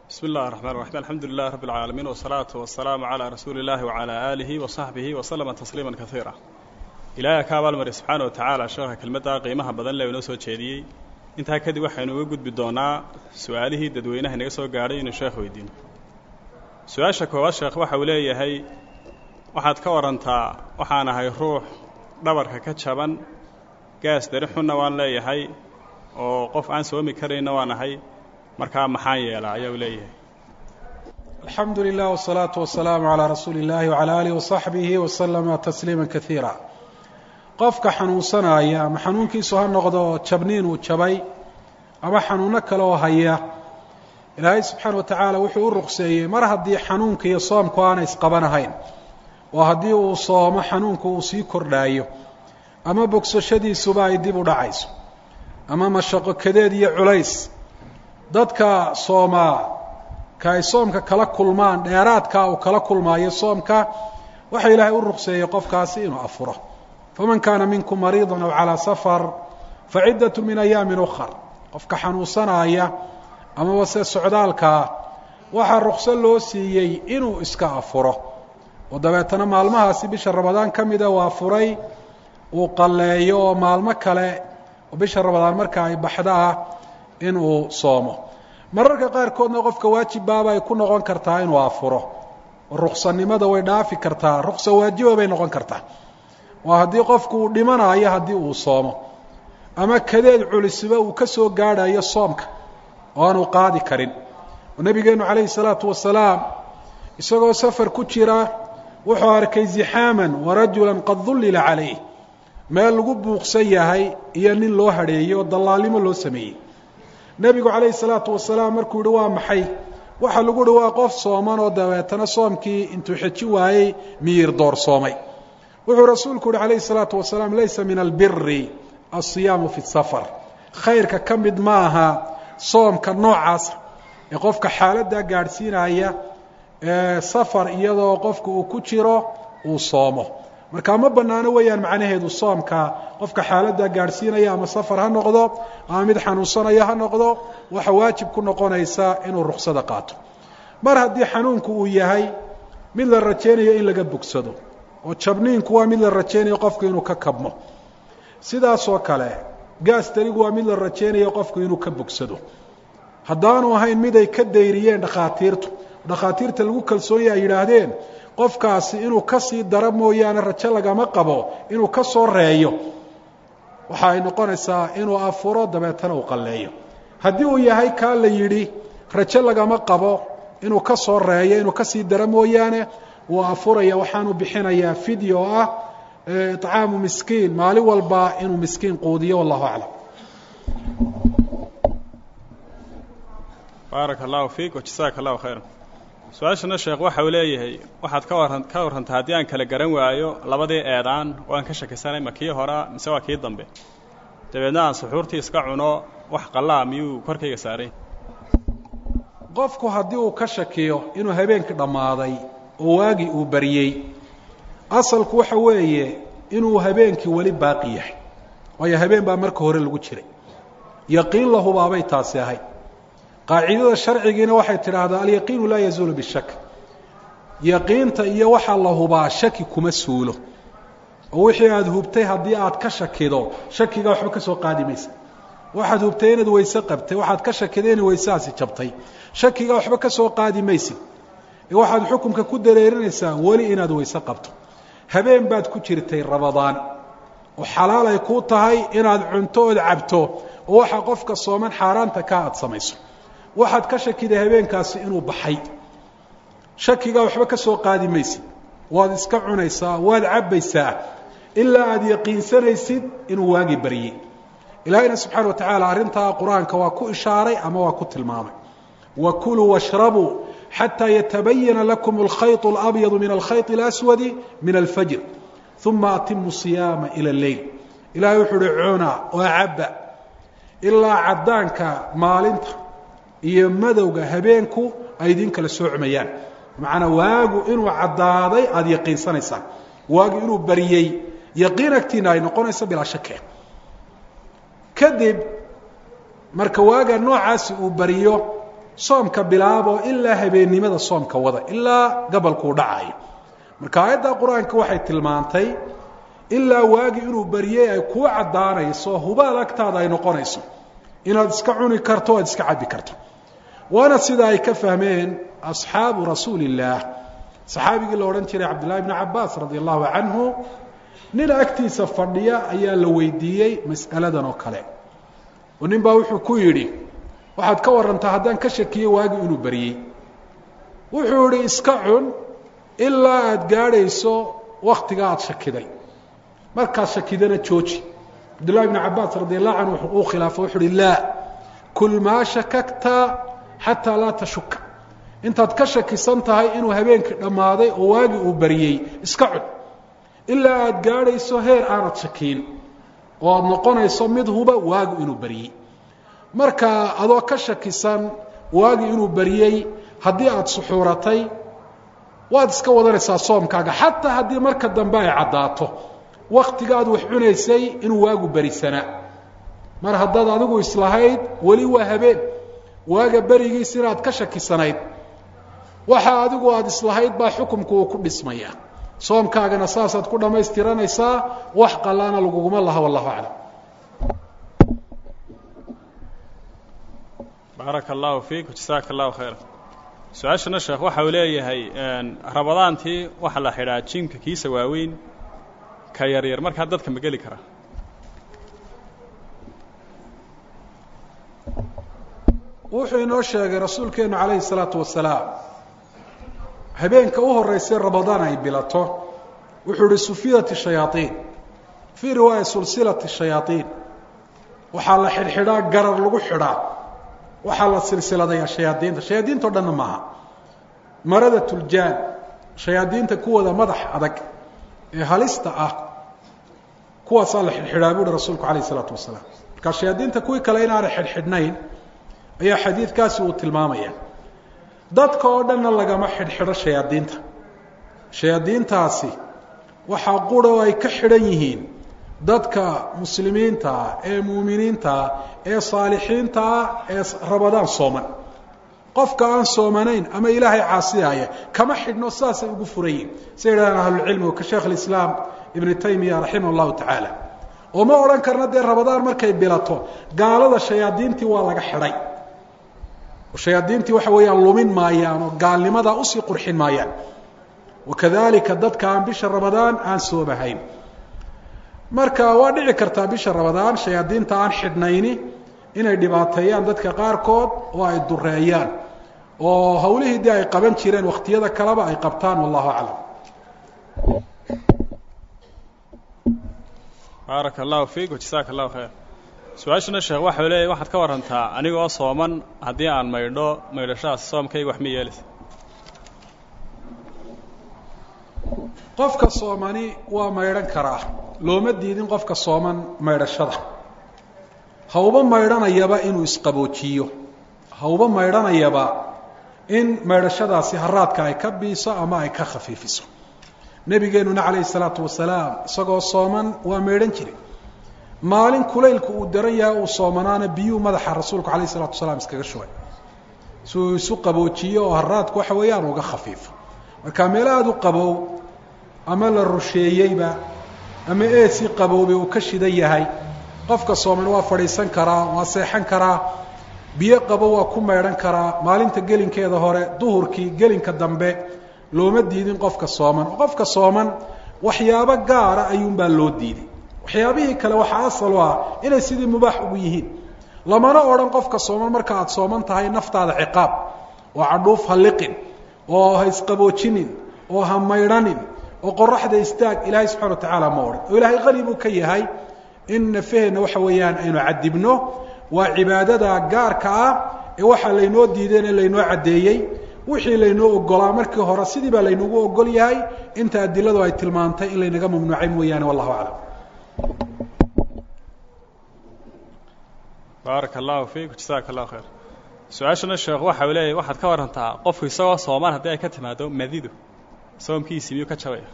bismi اllahi الرحman الرaحيم alxamdu lilah rab اlcaalamiin wالsalaaةu waلsalaamu عalى rasuuli اllahi وعalى aalihi وصaxbihi وslama tasliima kaiira ilaahay ka abaalmari subxaana wa tacaala sheekha kelmadda qiimaha badan le inoo soo jeediyey intaa kadib waxaynu uga gudbi doonaa su-aalihii dadweynaha inaga soo gaadhay inuu sheekh weydiino su-aasha koowaad sheekh waxa uu leeyahay waxaad ka warantaa waxaan ahay ruux dhabarka ka jaban gaas dari xunna waan leeyahay oo qof aan soomi karayna waan ahay markaa maxaan yeelaa ayaa uu leeyahay alxamdu lilah wالsalaaةu wasalaamu عalىa rasuuli اllahi wعalى alih وصaxbihi waslama tasliima kaiira qofka xanuunsanaya ama xanuunkiisu ha noqdo jabniin uu jabay ama xanuuno kale oo haya ilaahay subxaana wa tacaala wuxuu u ruqseeyey mar haddii xanuunka iyo soomku aanay isqabanahayn oo haddii uu soomo xanuunku uu sii kordhaayo ama bogsashadiisuba ay dib u dhacayso ama mashaqo kadeed iyo culays dadka soomaa ka ay soomka kala kulmaan dheeraadkaa uu kala kulmaayo soomka waxa ilaahay u ruqseeyey qofkaasi inuu afuro faman kaana minkum mariida aw calىa safar faciddat min ayaamin ukar qofka xanuunsanaaya amaba se socdaalkaa waxaa ruqso loo siiyey inuu iska afuro oo dabeetana maalmahaasi bisha ramadaan ka mida waa furay uu qalleeyo oo maalmo kale oo bisha ramadaan marka ay baxda ah inuu soomo mararka qaarkoodna qofka waajibbaaba ay ku noqon kartaa inuu afuro oo ruqsanimada way dhaafi kartaa ruqsa waajiba bay noqon kartaa waa haddii qofku uu dhimanayo haddii uu soomo ama kadeed culisiba uu ka soo gaadhayo soomka oo aanu qaadi karin oo nebigeennu calayhi salaatu wasalaam isagoo safar ku jira wuxuu arkay zixaaman warajulan qad dullila calayh meel lagu buuqsan yahay iyo nin loo hadheeyey oo dallaalnimo loo sameeyey nebigu calayhi salaatu wasalaam markuu yihi waa maxay waxa lagu yihi waa qof sooman oo dabeetana soomkii intuu xeji waayey miyir doorsoomay wuxuu rasuulku uhi calayhi salaatu wasalaam laysa min albiri alsiyaamu fi safar khayrka ka mid maaha soomka noocaasa ee qofka xaaladdaa gaadhsiinaya ee safar iyadoo qofku uu ku jiro uu soomo marka ma bannaano weeyaan macnaheedu soomka qofka xaaladdaa gaadhsiinaya ama safar ha noqdo ama mid xanuunsanaya ha noqdo waxa waajib ku noqonaysa inuu ruksada qaato mar haddii xanuunku uu yahay mid la rajaynayo in laga bogsado oo jabniinku waa mid la rajaynayo qofku inuu ka kabmo sidaasoo kale gaas darigu waa mid la rajaynayo qofku inuu ka bogsado haddaanu ahayn mid ay ka dayriyeen dhakhaatiirtu dhakhaatiirta lagu kalsoonyaha ay yidhaahdeen qofkaasi inuu ka sii daro mooyaane rajo lagama qabo inuu ka soo reeyo waxa ay noqonaysaa inuu afuro dabeetana uu qalleeyo haddii uu yahay kaa la yidhi rajo lagama qabo inuu ka soo reeyo inuu kasii daro mooyaane wuu afuraya waxaanu bixinayaa fideo oo ah icaamu miskiin maalin walba inuu miskiin quudiyo wallahu aclam baaraka allahu fiik wajasaaka allahu khayra su-aashana sheekh waxa uu leeyahay waxaad ka waran ka warrantaa haddii aan kala garan waayo labadii eedaan oo aan ka shakisanay ma kii horaa mise waa kii dambe dabeedna aan suxuurtii iska cuno wax qallaa miyuu korkayga saaray qofku haddii uu ka shakiyo inuu habeenkii dhammaaday oo waagii uu baryey asalku waxa weeye inuu habeenkii weli baaqi yahay waayo habeen baa marka hore lagu jiray yaqiin la hubaabay taasi ahayd qaacidada sharcigiina waxay tidhaahdaa alyaqiinu laa yazuulu bishak yaqiinta iyo waxaa la hubaa shaki kuma suulo oo wixii aada hubtay haddii aad ka shakido shakigaa waxba ka soo qaadi maysa waxaad hubtay inaad weyse qabtay waxaad ka shakiday inay weyseaasi jabtay shakigaa waxba ka soo qaadi maysid ee waxaad xukunka ku dareerinaysaa weli inaad weyse qabto habeen baad ku jirtay rabadaan oo xalaal ay kuu tahay inaad cunto ood cabto oo waxaa qofka sooman xaaraanta kaa aad samayso waxaad ka shakiday habeenkaasi inuu baxay shakigaa waxba ka soo qaadi maysid waad iska cunaysaa waad cabbaysaa ilaa aad yaqiinsanaysid inuu waagi baryey ilaahayna subxaana wa tacaala arrintaa qur-aanka waa ku ishaaray ama waa ku tilmaamay wa kuluu washrabuu xatى yatabayana lakum اlkhayط اlabyadu min alkhayط اlaswadi min alfajr uma atimu صiyaama ilى اleyl ilahay wuxuu uhi cuna oo cabba ilaa caddaanka maalinta iyo madowga habeenku ay idin kala soocmayaan macnaa waagu inuu caddaaday aada yaqiinsanaysaan waagu inuu baryey yaqiin agtiina ay noqonayso bilaa shake kadib marka waaga noocaasi uu bariyo soomka bilaabo ilaa habeennimada soomka wada ilaa gabalkuu dhacayo marka aayadda qur-aanka waxay tilmaantay ilaa waagi inuu baryey ay kuu caddaanayso hubaal agtaada ay noqonayso inaad iska cuni karto o aad iska cabbi karto waana sida ay ka fahmeen asxaabu rasuuli illaah saxaabigii la odhan jiray cabdillahi bni cabaas radi allahu canhu nin agtiisa fadhiya ayaa la weydiiyey mas'aladan oo kale oo nin baa wuxuu ku yidhi waxaad ka warantaa haddaan ka shakiyo waagi inuu baryey wuxuu idhi iska cun ilaa aada gaadhayso waktiga aada shakiday markaad shakidana jooji cabdullahi bni cabaas radi allahu canhu uu khilaafo wuxu uhi laa kul maa shakakta xataa laa tashuka intaad ka shakisan tahay inuu habeenkii dhammaaday oo waagi uu baryey iska cun ilaa aada gaadhayso heer aanad shakiin oo aada noqonayso mid huba waagi inuu baryey marka adoo ka shakisan waagi inuu baryey haddii aada suxuuratay waad iska wadanaysaa soomkaaga xataa haddii marka dambe ay caddaato waktiga aad wax cunaysay inuu waagu berisanaa mar haddaad adigu islahayd weli waa habeen waaga berigiis inaad ka shakisanayd waxa adigu aada islahayd baa xukumku uu ku dhismaya soomkaagana saasaad ku dhammaystiranaysaa wax qallaana laguguma laha wallahu aclam baaraka allahu fiik jasaaka allahu khayra su-aashana sheekh waxa uu leeyahay rabadaantii waxaa la xidhaa jimka kiisa waaweyn ka yaryar markaa dadka ma geli karaa wuxuu inoo sheegay rasuulkeenu calayhi salaatu wasalaam habeenka u horeysay ramadaan ay bilato wuxuu ihi sufidat shayaaiin fii riwaaya sulsilat shayaaiin waxaa la xidhxidhaa garar lagu xidhaa waxaa la silsiladayaa shayaadiinta shayaadiinto dhanna maaha marada tuljaan shayaadiinta kuwooda madax adag ee halista ah kuwaasaa la xidhxidhaa buuhi rasuulku calayh isalaatu wasalaam markaa shayaadiinta kuwii kale inaanay xidhxidhnayn ayaa xadiidkaasi uu tilmaamaya dadka oo dhanna lagama xidhxidho shayaadiinta shayaadiintaasi waxaa qura oo ay ka xidhan yihiin dadka muslimiintaa ee muuminiintaa ee saalixiintaa ee rabadaan sooman qofka aan soomanayn ama ilaahay caasiyaaya kama xidhno saasay ugu furayiin say yidhahdaan ahlulcilmigu ka sheekh alislaam ibnu taymiya raximah allahu tacaala oo ma odhan karna dee rabadaan markay bilato gaalada shayaadiintii waa laga xidhay shayaadiintii waxa weeyaan lumin maayaan oo gaalnimadaa usii qurxin maayaan wakadalika dadka aan bisha ramadaan aan soomahayn marka waa dhici kartaa bisha ramadaan shayaadiinta aan xidhnayni inay dhibaateeyaan dadka qaarkood oo ay dureeyaan oo hawlihii dee ay qaban jireen wakhtiyada kaleba ay qabtaan wallahu aclam baaraka allahu fiik jasaaka allahu khayr su-aashana sheekh waxau leeyahy waxaad ka warantaa anigoo sooman haddii aan maydho maydhashadaas soomkayga wax ma yeelaysa qofka soomani waa maydhan karaa looma diidin qofka sooman maydhashada hauba maydhanayaba inuu isqaboojiyo hauba maydhanayaba in maydhashadaasi haraadka ay ka biiso ama ay ka khafiifiso nebigeenuna calayhi salaatu wasalaam isagoo sooman waa maydhan jiray maalin kulaylku uu daran yahay uu soomanaana biyuu madaxa rasuulku calayh isalatu wasalaam iskaga shubay si uu isu qaboojiyo oo haraadku waxa weeyaan uga khafiifo marka meel aada u qabow ama la rusheeyeyba ama eesii qaboobay uu ka shidan yahay qofka sooman waa fadhiisan karaa waa seexan karaa biyo qabo waa ku maydhan karaa maalinta gelinkeeda hore duhurkii gelinka dambe looma diidin qofka sooman oo qofka sooman waxyaabo gaara ayuunbaa loo diiday waxyaabihii kale waxaa asal u ah inay sidii mubaax ugu yihiin lamana odhan qofka sooman marka aada sooman tahay naftaada ciqaab oo cadhuuf ha liqin oo ha isqaboojinin oo ha maydhanin oo qoraxda istaag ilaahay subxana wa tacaala ma odhan oo ilaahay qani buu ka yahay in nafaheenna waxa weeyaan aynu cadibno waa cibaadada gaarka ah ee waxaa laynoo diideen ee laynoo caddeeyey wixii laynoo ogolaa markii hore sidii baa laynagu ogol yahay inta adiladu ay tilmaantay in laynaga mamnuucay mooyaane wallahu aclam baaraka allahu fiik jasaaka allahu khayr su-aashana sheekh waxa uu leeyahy waxaad ka warantaa qofku isagoo soomaan haddii ay ka timaado madidu soomkiisii miyuu ka jabaya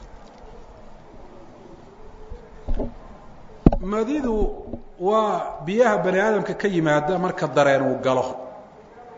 madidu waa biyaha bani aadamka ka yimaada marka dareen uu galo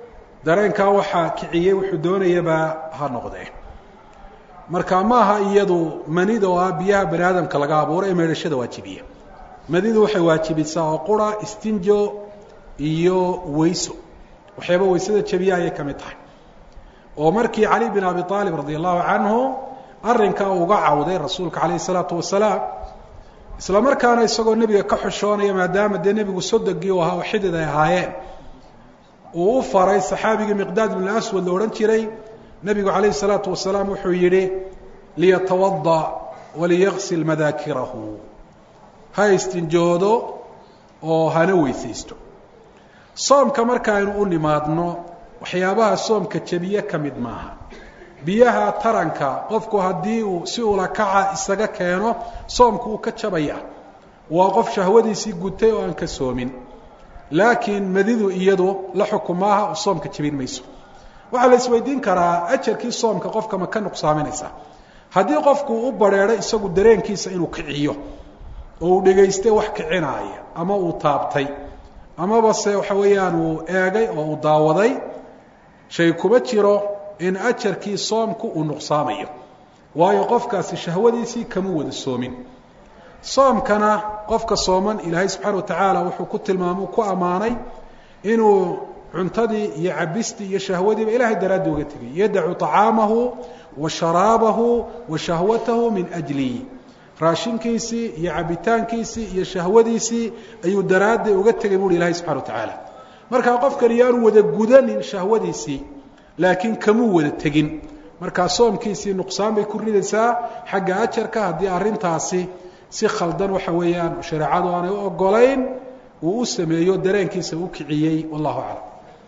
dareenkaa waxaa kiciyey wuxuu doonayaba ha noqdee marka maaha iyadu manida oo ah biyaha bani aadamka laga abuuro ee meedhashada waajibiya manidu waxay waajibisaa oo qura istinjo iyo weyso waxyaaba weysada jabiya ayay ka mid tahay oo markii cali bin abi aalib radi allahu canhu arrinkaa uga cawday rasuulka calayh isalaatu wasalaam isla markaana isagoo nebiga ka xushoonaya maadaama dee nebigu sodogii u ahaa oo xidid ay ahaayeen uu u faray saxaabigii miqdaad bin aswad la odhan jiray nebigu calayhi salaatu wasalaam wuxuu yidhi liyatawada waliyaqsil madaakirahu ha istinjoodo oo hana weysaysto soomka markaaynu u nimaadno waxyaabaha soomka jebiye ka mid maaha biyaha taranka qofku haddii uu si ula kaca isaga keeno soomku uu ka jabaya waa qof shahwadiisii gutay oo aan ka soomin laakiin madidu iyadu la xukum maaha oo soomka jebin mayso waxaa la isweydiin karaa ajarkii soomka qofka ma ka nuqsaaminaysa haddii qofku u bareedho isagu dareenkiisa inuu kiciyo oo uu dhegaystay wax kicinaaya ama uu taabtay amaba se waxa weeyaan uu eegay oo uu daawaday shay kuma jiro in ajarkii soomku uu nuqsaamayo waayo qofkaasi shahwadiisii kama wada soomin soomkana qofka sooman ilaahay subxaana watacaala wuxuu ku tilmaamay ku ammaanay inuu cuntadii iyo cabistii iyo shahwadiiba ilahay daraaddi uga tegay yadacu طacaamahu wa sharaabahu wa shahwatahu min ajli raashinkiisii iyo cabitaankiisii iyo shahwadiisii ayuu daraaddi uga tegay buuhi ilahay subxana watacaala markaa qofkani yaanu wada gudanin shahwadiisii laakiin kamuu wada tegin markaa soomkiisii nuqsaan bay ku ridaysaa xagga ajarka haddii arrintaasi si khaldan waxa weeyaan shareecadu aanay u ogolayn uu u sameeyo dareenkiisa u kiciyey wallahu aclam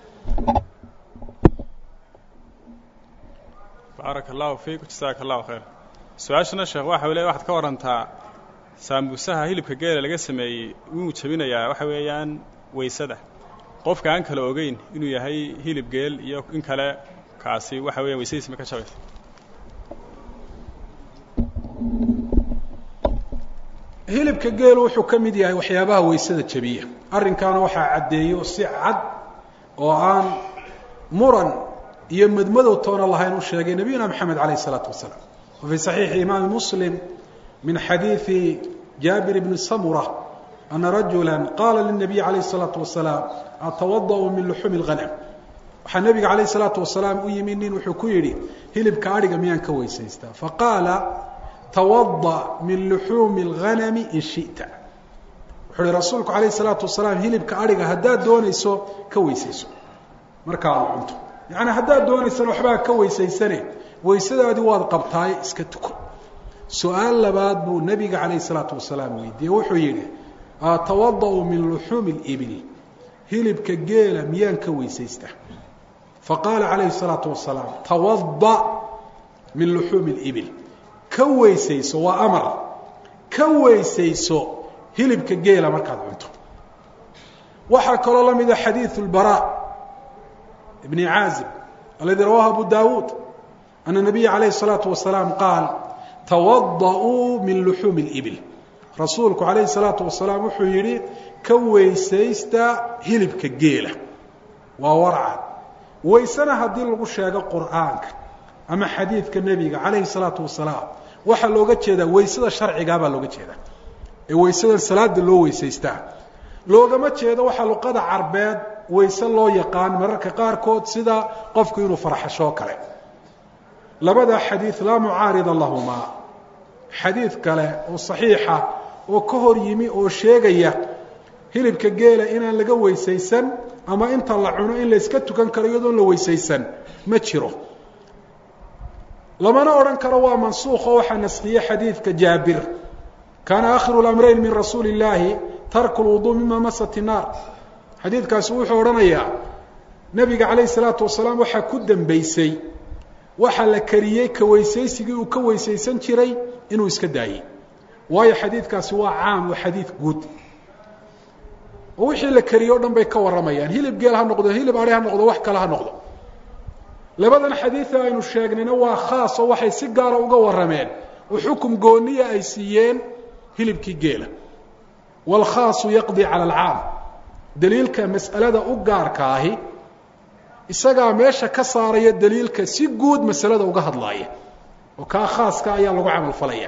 baaraka allahu fiik jasaaka allahu khayr su-aashana sheekh waxa le waxaad ka warantaa saambusaha hilibka geela laga sameeyey wuu jebinayaa waxa weeyaan weysada qofka aan kala ogeyn inuu yahay hilib geel iyo in kale kaasi waxa weya weysadiisi ma ka jabaysa hilibka geelu wuxuu ka mid yahay waxyaabaha weysada jebiya arrinkaana waxaa caddeeyo si cad oo aan muran iyo madmadow toona lahayn u sheegay nabiyuna moxamed calayh isalaatu wasalaam wa fii saxiixi imaami muslim min xadiidi jaabir bni samura ana rajula qaala linabiy calayh الsalaatu wasalaam atawadaأu min luxuumi اlghanam waxaa nebiga calayh الsalaatu wasalaam u yimi nin wuxuu ku yidhi hilibka adhiga miyaan ka weysaystaa faqaala tawada min luxuumi اlghanami in shiئta wuxuu uhi rasuulku calayh الsalaatu wasalaam hilibka adhiga haddaad doonayso ka weysayso marka aad cunto yacni haddaad doonaysana waxbaa ka weysaysane weysadaadii waad qabtaaye iska tuko su-aal labaad buu nebiga calayh الsalaatu wasalaam weydiiyey wuxuu yidhi atawada-u min luxuumi اlibil hilibka geela miyaan ka weysaystaa faqaala calayhi الsalaatu wasalaam tawada min luxuumi اlibil ka weysayso waa amar ka weysayso hilibka geela markaad cunto waxaa kaloo la mida xadiiثu اlbarا bni caazib aladi rawahu abu dawuud ana nabiya calayh الsalaatu wasalaam qaal tawada-uu min luxuumi اlibil rasuulku calayhi salaatu wasalaam wuxuu yidhi ka weysaysta hilibka geela waa warcad weysena haddii lagu sheego qur'aanka ama xadiidka nebiga calayhi salaatu wasalaam waxaa looga jeedaa weysada sharcigaa baa looga jeedaa ee weysadan salaada loo weysaystaa loogama jeedo waxaa luqada carbeed weyse loo yaqaan mararka qaarkood sida qofku inuu farxashoo kale labada xadiid laa mucaarida lahumaa xadiid kale oo saxiixa oo ka hor yimi oo sheegaya hilibka geela inaan laga weysaysan ama inta la cuno in la yska tukan karo iyadoon la weysaysan ma jiro lamana odhan karo waa mansuukh oo waxaa naskhiye xadiidka jaabir kaana akhiru lamrayn min rasuuli illaahi tarku lwuduu mima masat innaar xadiidkaasi wuxuu odhanayaa nebiga calayhi salaatu wasalaam waxaa ku dembeysay waxaa la kariyey ka weysaysigii uu ka weysaysan jiray inuu iska daayey waayo xadiidkaasi waa caam waa xadiid guud oo wixii la kariye o dhan bay ka warramayaan hilib geel ha noqdo hilib ari ha noqdo wax kale ha noqdo labadan xadiida aynu sheegnayna waa khaas oo waxay si gaara uga warrameen oo xukum gooniya ay siiyeen hilibkii geela waalkhaasu yaqdii cala alcaam daliilka mas'alada u gaarka ahi isagaa meesha ka saaraya daliilka si guud masalada uga hadlaaya oo kaa khaaska ayaa lagu camal falaya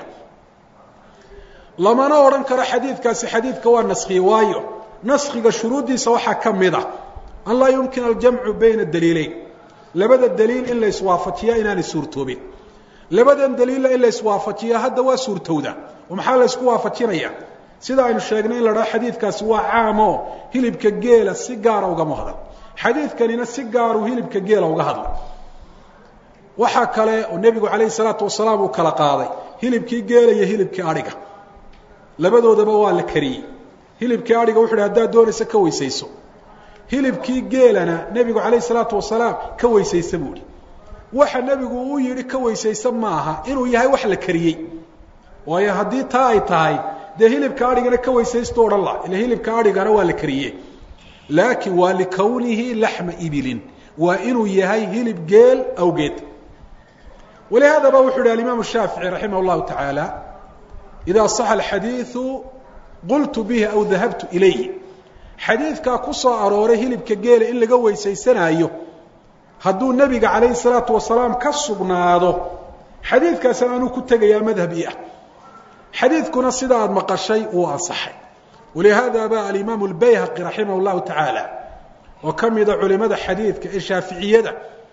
lamana odhan karo xadiidkaasi xadiidka waa naskhiye waayo naskhiga shuruuddiisa waxaa ka mid a an laa yumkin aljamcu bayna daliileyn labada daliil in la iswaafajiya inaanay suurtoobin labadan daliilla in la iswaafajiya hadda waa suurtowda oo maxaa la ysku waafajinaya sida aynu sheegnay in la dhaho xadiidkaasi waa caamo hilibka geela si gaara ugama hadla xadiidkanina si gaaru hilibka geela uga hadla waxaa kale oo nebigu calayhi salaatu wasalaam uu kala qaaday hilibkii geela iyo hilibkii adhiga labadoodaba waa la kariyey hilibkii adhiga wuxu uhi haddaad doonaysa ka weysayso hilibkii geelana nebigu calayhi salaatu wasalaam ka weysaysa buu ihi waxa nebigu uu yidhi ka weysaysa maaha inuu yahay wax la kariyey waayo haddii taa ay tahay dee hilibka adhigana ka weysaysto odhan la ila hilibka adhigana waa la kariye laakiin waa likownihi laxma ibilin waa inuu yahay hilib geel awgeed walihaadaba wuxu uhi alimaam shaafici raximah llahu tacaala idaa saxa alxadiidu qultu bihi aw dahabtu ilayhi xadiidkaa ku soo arooray hilibka geela in laga weysaysanaayo hadduu nebiga calayhi salaatu wasalaam ka sugnaado xadiidkaasna anuu ku tegayaa madhabi ah xadiidkuna sida aada maqashay wuu ansaxay walihaada ba alimaamu albayhaqi raximah llahu tacaala oo ka mida culimada xadiidka ee shaaficiyada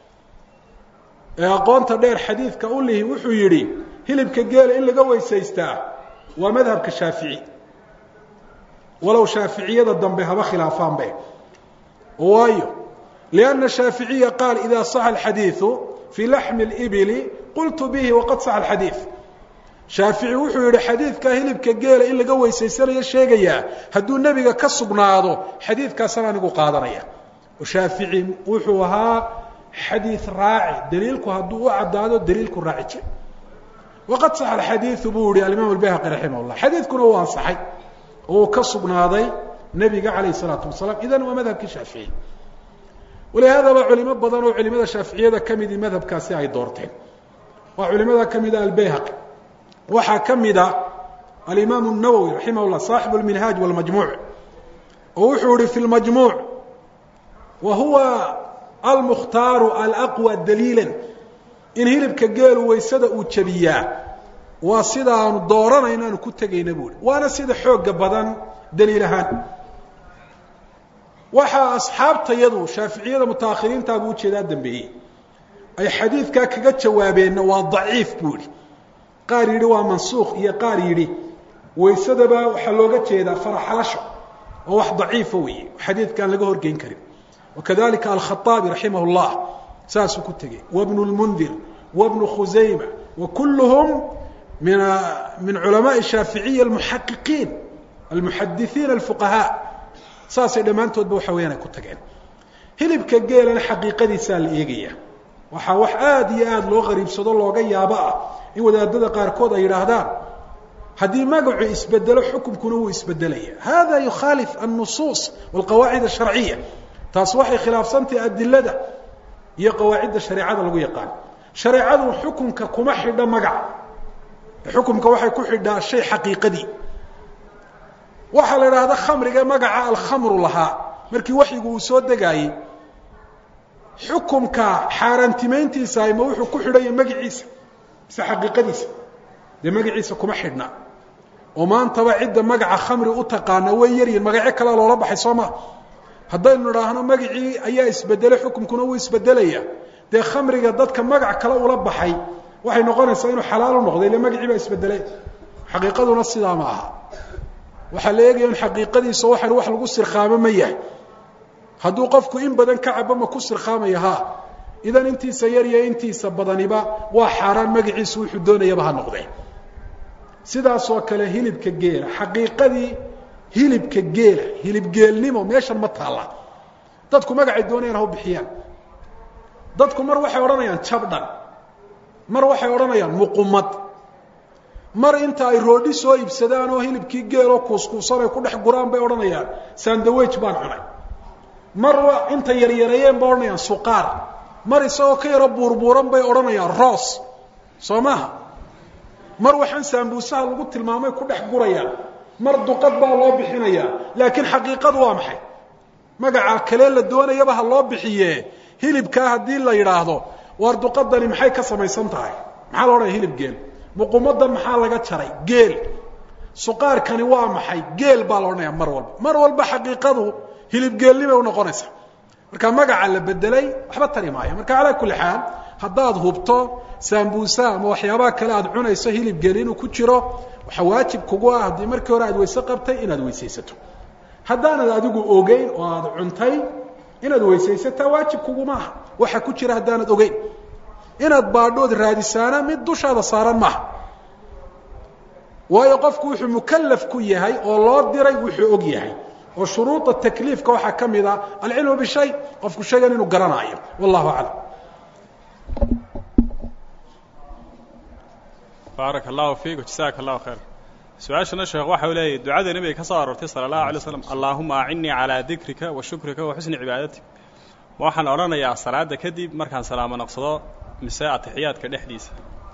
ee aqoonta dheer xadiidka u lihi wuxuu yidhi hilibka geela in laga weysaystaa waa madhabka shaafici walow shaaficiyada dambe haba khilaafaanbe waayo lianna shaaficiya qaal ida saxa alxadiidu fii laxmi اlibili qultu bihi waqad saxa alxadiid shaafici wuxuu yidhi xadiidkaa hilibka geela in laga weysaysanayo sheegayaa hadduu nebiga ka sugnaado xadiidkaasana anigu qaadanaya oo shaafici wuxuu ahaa xadiid raaci daliilku hadduu u caddaado daliilku raaci jir waqad saxa alxadiidu buu yihi alimaam albayhaqi raximah llah xadiidkuna uu ansaxay oo uu ka sugnaaday nebiga calayh isalaatu wasalaam idan waa madhabkii shaafici walihaadaba culimo badan oo culimada shaaficiyada ka midii madhabkaasi ay doorteen waa culimada ka mida albayhaqi waxaa ka mida alimaam الnawowi raximah llah saaxibu اlminhaaj wاlmajmuuc oo wuxuu yihi fi lmajmuuc wa huwa almukhtaaru alaqwى daliila in hilibka geelu weysada uu jabiyaa waa sida aanu dooranayno aanu ku tegayna buu hi waana sida xooga badan daliil ahaan waxaa asxaabtayadu shaaficiyada mutaakhiriintaa buu ujeedaa dambeeyey ay xadiidkaa kaga jawaabeenna waa daciif buu ihi qaar yidhi waa mansuukh iyo qaar yidhi waysadaba waxaa looga jeedaa faraxalasho oo wax daciifa weeye xadiidkaan laga horgeyn karin wakadalika alkhaaabi raximah اllah saasuu ku tegey wabnu lmundir wabnu khusayma wa kulluhum min min culamaai shaaficiya almuxaqiqiin almuxadisiin alfuqahaa saasay dhammaantoodba waxa weyaan ay ku tageen hilibka geelana xaqiiqadiisaa la eegaya waxaa wax aada iyo aada loo qariibsado looga yaabo ah in wadaadada qaarkood ay yidhaahdaan haddii magacu isbedelo xukumkuna wuu isbedelaya hada yukhaalif annusuus walqawaacid asharciya taas waxay khilaafsantahay adilada iyo qawaacidda shareecada lagu yaqaan shareecadu xukunka kuma xidho magac xukumka waxay ku xidhaa shay xaqiiqadii waxaa la idhaahda khamriga magaca alkhamru lahaa markii waxyigu uu soo degaayey xukumka xaaraantimayntiisa ma wuxuu ku xidhanya magaciisa mise xaqiiqadiisa dee magaciisa kuma xidhna oo maantaba cidda magaca khamri u taqaana way yaryihin magacyo kalea loola baxay soo maa haddaynu idhaahno magacii ayaa isbedelay xukumkuna wuu isbedelaya dee khamriga dadka magac kale ula baxay waxay noqonaysaa inuu xalaal u noqday ile magacii baa isbedelay xaqiiqaduna sidaa ma aha waxaa la eegaya in xaqiiqadiisa waxan wax lagu sirkhaamo ma yahay hadduu qofku in badan ka cabo ma ku sirkhaamaya ha idan intiisa yar iyo intiisa badaniba waa xaaraan magaciisu wuxuu doonayaba ha noqdee sidaasoo kale hilibka geela xaqiiqadii hilibka geela hilibgeelnimo meeshan ma taalla dadku magacay doonayaan ha u bixiyaan dadku mar waxay odhanayaan jabdhan mar waxay odhanayaan muqumad mar inta ay roodhi soo iibsadaan oo hilibkii geeloo kuuskuusan ay ku dhex guraan bay odhanayaan sandawage baan cunay mar inta yaryareeyeen bay odhanayaan suqaar mar isagoo ka yaro buurbuuran bay odhanayaan roos soo maaha mar waxaan saambuusaha lagu tilmaamay ku dhex gurayaan mar duqad baa loo bixinayaa laakiin xaqiiqadu waa maxay magaca kale la doonayaba ha loo bixiye hilibkaa haddii la yidhaahdo waar duqadani maxay ka samaysan tahay maxaa la odhanaya hilib geel muqumadan maxaa laga jaray geel suqaarkani waa maxay geel baa la odhanaya mar walba mar walba xaqiiqadu hilibgeelnibay unoqonaysaa marka magaca la bedelay waxba tari maayo marka calaa kulli xaal haddaad hubto saambuusa ama waxyaabaha kale aad cunayso hilib geel inuu ku jiro waxaa waajib kugu ah haddii markii hore aad weyse qabtay inaad weysaysato haddaanad adigu ogeyn oo aad cuntay inaad weysaysataa waajib kugumaaha waxa ku jira haddaanad ogeyn inaad baadhood raadisaana mid dushaada saaran maaha waayo qofku wuxuu mukalaf ku yahay oo loo diray wuxuu og yahay oo shuruuda takliifka waxaa ka mid a alcilmu bishay qofku shaygan inuu garanaayo wallahu aclam baaraka allahu fiik jasaaka allahu khayr su-aashana sheekh waxa u leeyahy ducada nebiga ka soo aroortay sala allahu alay slam allaahuma acinnii calaa dikrika wa shukrika wa xusni cibaadatik ma waxaan odhanayaa salaada kadib markaan salaamo naqsado mise atixiyaadka dhexdiisa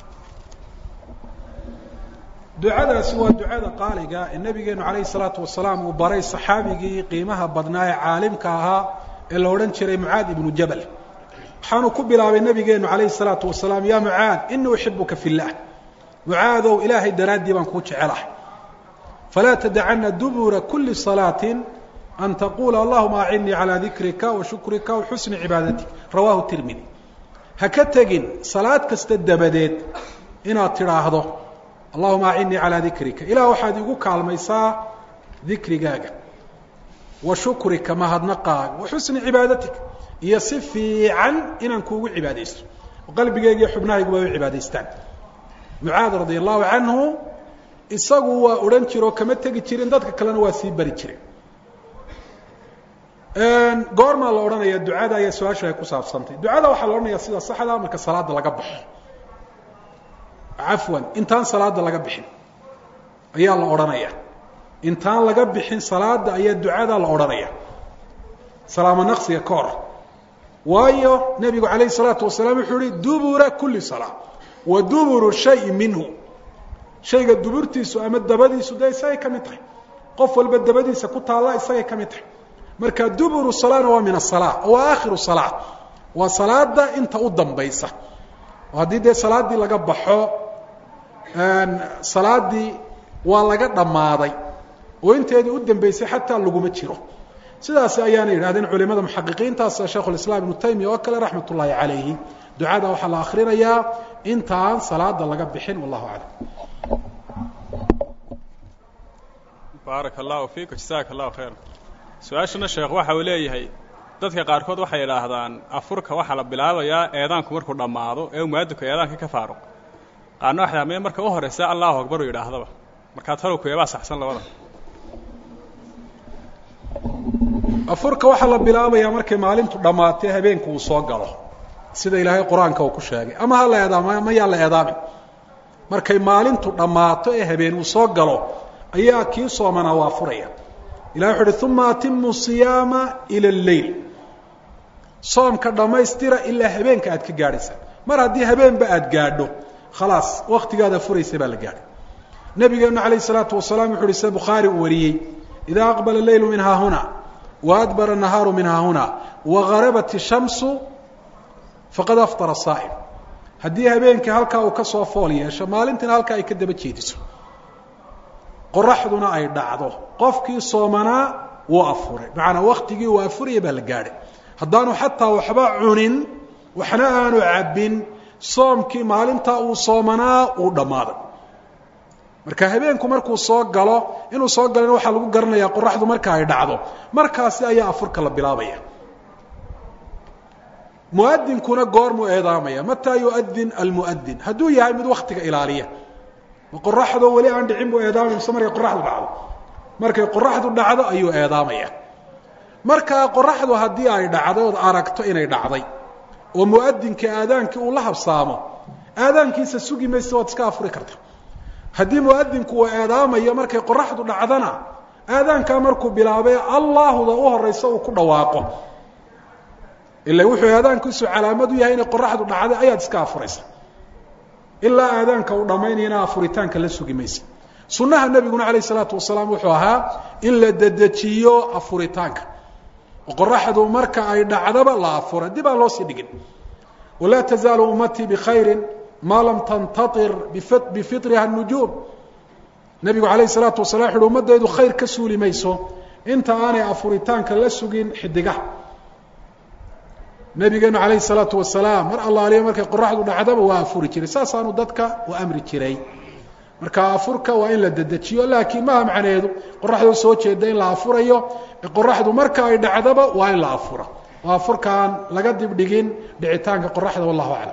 ducadaasi waa ducada qaaliga ee nabigeenu calayhi salaatu wasalaam uu baray saxaabigii qiimaha badnaa ee caalimka ahaa ee la odhan jiray mucaad ibnu jabal waxaanu ku bilaabay nabigeenu calayhi salaatu wasalaam ya mucaad inii uxibuka fi llah mucaadow ilaahay daraaddii baan kuu jecelahay falaa tadacana dubura kuli salaatin an taquula allahuma acinnii calaa dikrika wa shukrika wa xusni cibaadatik rawahu tirmidi ha ka tegin salaad kasta dabadeed inaad tidhaahdo allahuma acinnii calaa dikrika ilah waxaad igu kaalmaysaa dikrigaaga wa shukrika mahadnaqaaga wa xusni cibaadatik iyo si fiican inaan kuugu cibaadaysto oo qalbigeyga iyo xubnahaygu bay u cibaadaystaan mucaad radi allahu canhu isagu waa odhan jire oo kama tegi jirin dadka kalena waa sii bari jireen goormaa la odhanaya ducada ayaa su-aashu ay ku saabsantay ducada waxaa la odhanaya sida saxda marka salaada laga baxo cafwan intaan salaada laga bixin ayaa la odhanaya intaan laga bixin salaada ayaa ducada la odhanaya salaamo naqsiga ka hor waayo nebigu calayhi salaatu wasalaam wuxuu yihi dubura kuli salaa wa duburu shayi minhu shayga duburtiisu ama dabadiisu dee isagay ka mid tahay qof walba dabadiisa ku taalla isagay ka mid tahay marka duburu salaana waa min asala waa aakhiru salaa waa salaada inta u dambaysa oo haddii dee salaaddii laga baxo salaaddii waa laga dhammaaday oo inteedii u dambeysay xataa laguma jiro sidaas ayaana yidhahdeen culimada muxaqiqiintaas sheikhu lislaam ibnu taymiya oo kale raxmat ullaahi calayhi ducada waxaa la akrinayaa intaan salaada laga bixin wallahu aclam baaraka allahu fiik jasaaka allahu khayr su-aashana sheekh waxa uu leeyahay dadka qaarkood waxay idhaahdaan afurka waxaa la bilaabayaa eedaanku markuu dhammaado ee muwaadinku eedaanka ka faaruq qaarna waxay dhaha marka u horeysa allahu akbar u yidhaahdaba markaa talowku eebaa saxsan labada afurka waxaa la bilaabayaa markay maalintu dhammaatay habeenku uu soo galo sida ilaahay qur-aanka uu ku sheegay ama ha la eedaamo ma yaa la eedaamin markay maalintu dhammaato ee habeen uu soo galo ayaa kii soomanaa waa furaya ilahi wuxu uhi uma atimu siyaama ila اleyl soomka dhammaystira ilaa habeenka aad ka gaadhaysa mar haddii habeenba aad gaadho khalaas waktigaada furaysa baa la gaadhay nabigeenu alayh الsalaatu wasalaam wuxu uhi sida bukhaari uu wariyey ida aqbala leylu min haahuna waadbara nahaaru min haahuna wagarabat الshamsu faqad aftara saa'im haddii habeenkii halkaa uu ka soo fool yeesho maalintiina halkaa ay ka daba jeediso qoraxduna ay dhacdo qofkii soomanaa wuu afuray macanaa waktigii uu afuraya baa la gaadhay haddaanu xataa waxba cunin waxna aanu cabbin soomkii maalintaa uu soomanaa uu dhammaaday marka habeenku markuu soo galo inuu soo galana waxaa lagu garanayaa qoraxdu marka ay dhacdo markaasi ayaa afurka la bilaabaya muadinkuna goormuu eedaamaya mataa yuadin almuadin hadduu yahay mid waktiga ilaaliya ma qoraxdo weli aan dhicin buu eedaamaya mise markay qoraxdu dhacdo markay qoraxdu dhacdo ayuu eedaamaya markaa qoraxdu haddii ay dhacday ood aragto inay dhacday oo muadinka aadaankii uu la habsaamo aadaankiisa sugi maysa waad iska afuri karta haddii muadinku uu eedaamayo markay qoraxdu dhacdana aadaankaa markuu bilaabay allahda u horeysa uu ku dhawaaqo ila wuxuu aadaankiisu calaamad u yahay inay qoraxdu dhacday ayaad iska afuraysa ilaa aadaanka uu dhammaynayana afuritaanka la sugi maysa sunnaha nebiguna calayh isalaatu wasalaam wuxuu ahaa in la dedejiyo afuritaanka oo qoraxdu marka ay dhacdaba la afura dib aan loo sii dhigin walaa tazaalu ummatii bikhayri maa lam tantair bifitriha nujuum nebigu alayh الsalaatu wasala wuxu uhi ummadaydu khayr ka suuli mayso inta aanay afuritaanka la sugin xidigaha nabigeenu alayh الsalaatu wasalaam mar allaaliya markay qoraxdu dhacdaba waa afuri jiray saasaanu dadka u amri jiray marka afurka waa in la dedejiyo laakiin maha macneedu qoraxdoo soo jeeda in la afurayo qoraxdu marka ay dhacdaba waa in la afuro oo afurkaan laga dibdhigin dhicitaanka qoraxda wallahu aclam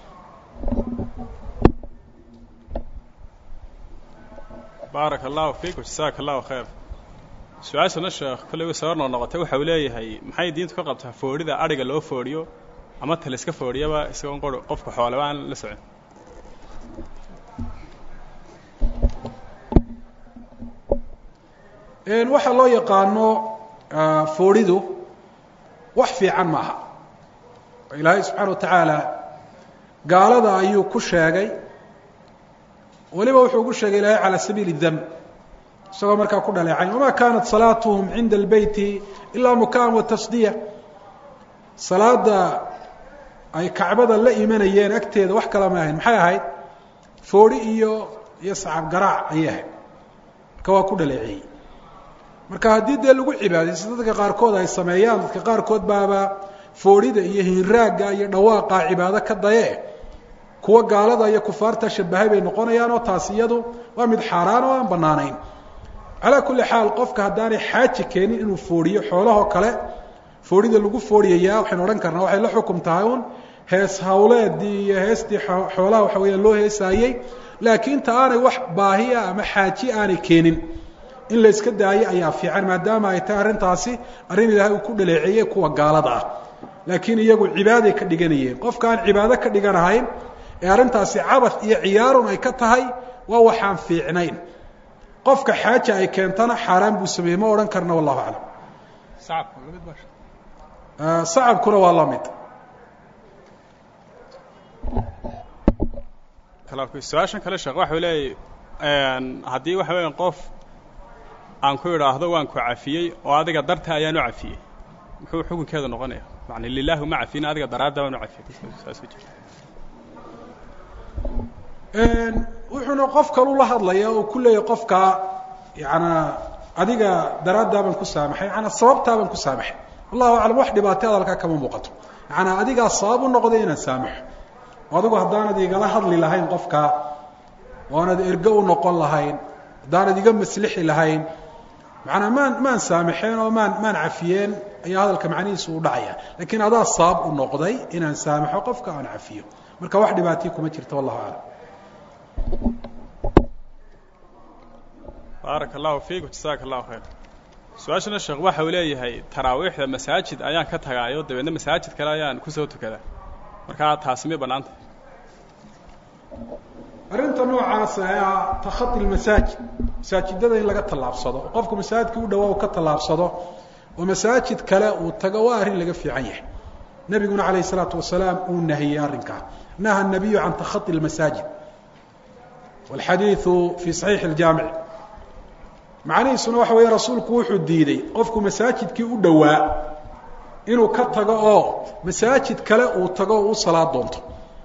baaraka allahu fiikum jasaaka allahu khayr su-aashana sheekh kolley way soo noo noqotay waxa uu leeyahay maxay diintu ka qabtaa foodhida adhiga loo foodhiyo ama taliska foodhiyaba isagoon qor qofka xooleba aan la socon waxaa loo yaqaano foodhidu wax fiican maaha ilaahay subxaana wa tacaala gaalada ayuu ku sheegay weliba wuxuu ugu sheegay ilaahay calى sabiili dam isagoo markaa ku dhaleecayn wama kanat salaatuhum cinda اlbeyti ilaa mukaan wa tasdiya salaada ay kacbada la imanayeen agteeda wax kala ma ahayn maxay ahayd foodhi iyo iyo sacab garaac ayay ahayd marka waa ku dhaleeceeyey marka haddii dee lagu cibaadaysto dadka qaarkood ay sameeyaan dadka qaarkood baaba foodhida iyo hinraagga iyo dhawaaqa cibaado ka daye kuwa gaalada iyo kufaarta shabahay bay noqonayaan oo taas iyadu waa mid xaaraan oo aan banaanayn calaa kulli xaal qofka haddaanay xaaji keenin inuu foodhiyo xoolahoo kale foodhida lagu foodhiyayaa waxaynu odhan karnaa waxay la xukum tahay un hees hawleedii iyo heestii xoolaha waxa weeyaan loo heesaayey laakiin ta aanay wax baahiya ama xaaji aanay keenin in la yska daayo ayaa fiican maadaama ay tahay arrintaasi arrin ilaahay uu ku dhaleeceeyey kuwa gaalada ah laakiin iyagu cibaaday ka dhiganayeen qofka aan cibaado ka dhiganahayn ee arrintaasi cabad iyo ciyaarun ay ka tahay waa waxaan fiicnayn qofka xaaja ay keentana xaaraan buu sameeyey ma odhan karna wallahu aclam sacabkuna waa la mid su-aashan kale sheekh waxa leeyay haddii waxa weya qof aan ku idhaahdo waan ku cafiyey oo adiga darta ayaan u cafiyey muxuu xukunkeedu noqonaya man lilahi uma cafiyin adiga daraadda baan u cafiyey wuxuuna qof kalu la hadlaya oo ku leeyahy qofka yana adiga daraaddaa baan ku saamaxay yaana sababtaa baan ku saamaxay wallahu aclam wax dhibaatay hadalkaa kama muuqato yaana adigaa sabab u noqday inaan saamaxo adigu haddaanad igala hadli lahayn qofka oonad ergo u noqon lahayn haddaanad iga maslixi lahayn macanaa maan maan saamaxeen oo maan maan cafiyeen ayaa hadalka macnihiisu u dhacaya lakiin adaa sabab u noqday inaan saamaxo qofka aan cafiyo marka wax dhibaatiya kuma jirto wallahu aclam baaraka allahu fiiku jasaaka allahu khayr su-aashana sheekh waxa uu leeyahay taraawiixda masaajid ayaan ka tagaayo dabeedna masaajid kale ayaan kusoo tukadaa markaa taasi may bannaanta arrinta noocaasa ee ah takhati lmasaajid masaajidada in laga tallaabsado oo qofku masaajidka u dhawaa u ka tallaabsado oo masaajid kale uu tago waa arrin laga fiican yahay nebiguna calayh isalaatu wasalaam uu nahiyey arrinkaa naha nabiyu can takhati lmasaajid walxadiidu fii saxiixi iljaamic macnihiisuna waxa weeye rasuulku wuxuu diiday qofku masaajidkii u dhowaa inuu ka tago oo masaajid kale uu tago oo u salaad doonto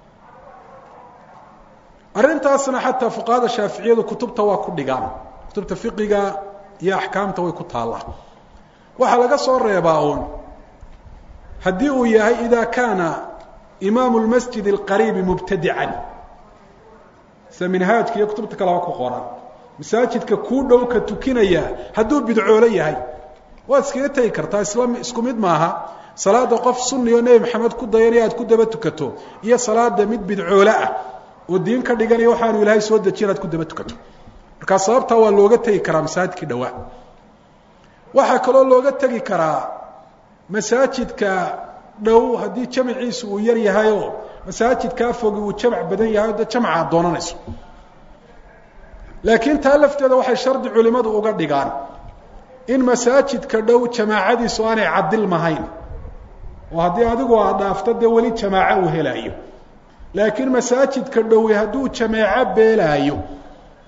arrintaasna xataa fuqahada shaaficiyadu kutubta waa ku dhigaan kutubta fiqiga iyo axkaamta way ku taallaa waxaa laga soo reebaa uun haddii uu yahay ida kaana imaamu lmasjid alqariibi mubtadican sida minhaajka iyo kutubta kaleba ku qoran masaajidka kuu dhow ka tukinaya hadduu bidcoolo yahay waad iskaga tegi kartaa isla isku mid maaha salaada qof sunni oo nebi maxamed ku dayanaya aad ku daba tukato iyo salaada mid bidcoole ah oo diin ka dhiganaya waxaanu ilaahay soo dejiy inaad ku daba tukato markaa sababtaa waa looga tegi karaa masaajidkii dhowaa waxaa kaloo looga tegi karaa masaajidka dhow haddii jamciisu uu yar yahayoo masaajidkaa fogi uu jamc badan yahay o de jamca aad doonanayso laakiin taa lafteeda waxay shardi culimadu uga dhigaan in masaajidka dhow jamaacadiisu aanay cadilmahayn oo haddii adigu aad dhaafto dee weli jamaaco uu helaayo laakiin masaajidka dhowi hadduu jamaaco beelaayo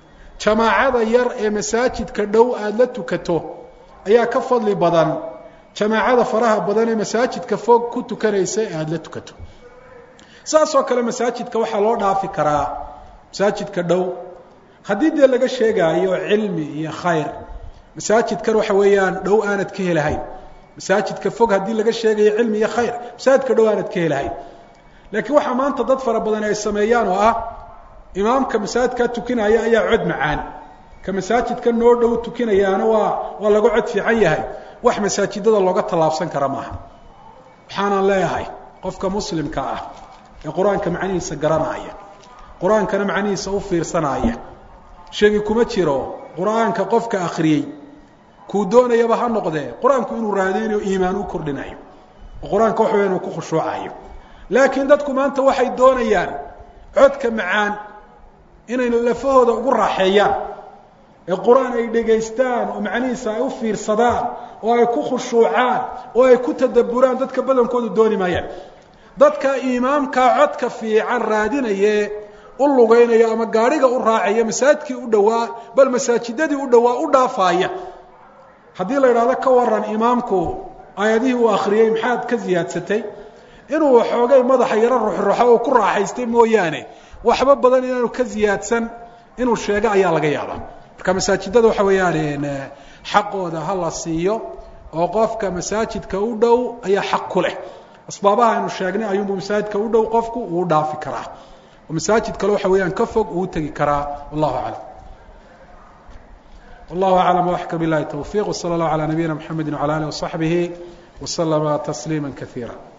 jamaacada yar ee masaajidka dhow aada la tukato ayaa ka fadli badan jamaacada faraha badan ee masaajidka fog ku tukanaysa ee aada la tukato saasoo kale masaajidka waxaa loo dhaafi karaa masaajidka dhow haddii dee laga sheegaayo cilmi iyo khayr masaajidkan waxa weeyaan dhow aanad ka helahayn masaajidka fog haddii laga sheegayo cilmi iyo khayr masaajidka dhow aanad ka helahayn laakiin waxaa maanta dad fara badan ay sameeyaan oo ah imaamka masaajidkaa tukinaya ayaa cod macaan ka masaajidka noo dhow tukinayaana waa waa laga cod fiican yahay wax masaajidada looga tallaabsan kara maaha waxaanan leeyahay qofka muslimka ah ee qur-aanka macnihiisa garanaya qur-aankana macnihiisa u fiirsanaya sheegi kuma jiro qur-aanka qofka akriyey kuu doonayaba ha noqdee qur-aanku inuu raadeynayo iimaan u kordhinayo oo qur-aanka waxa weya inuu ku khushuucayo laakiin dadku maanta waxay doonayaan codka macaan inay lafahooda ugu raaxeeyaan ee qur-aan ay dhegaystaan oo macnihiisa ay u fiirsadaan oo ay ku khushuucaan oo ay ku tadabburaan dadka badankoodu dooni maayaan dadka imaamkaa codka fiican raadinaye u lugeynaya ama gaadhiga u raacaya masaajidkii u dhowaa bal masaajidadii u dhowaa u dhaafaaya haddii la idhahdo ka waran imaamku aayadihii uu akhriyey maxaad ka ziyaadsatay inuu waxoogay madaxa yaro ruxruxo oo ku raaxaystay mooyaane waxba badan inaanu ka ziyaadsan inuu sheego ayaa laga yaabaa marka masaajidada waxa weeyaan xaqooda ha la siiyo oo qofka masaajidka u dhow ayaa xaq ku leh asbaabaha aynu sheegnay ayuunbu masaajidka u dhow qofku uu dhaafi karaa oo masaajid kale waxa weeyaan ka fog uu tegi karaa wallahu aclam wallahu aclam waxka bilahi towfiiq wsala allahu calaa nabiyina mxamedi wcala alih wasaxbihi waslama tasliima kaiira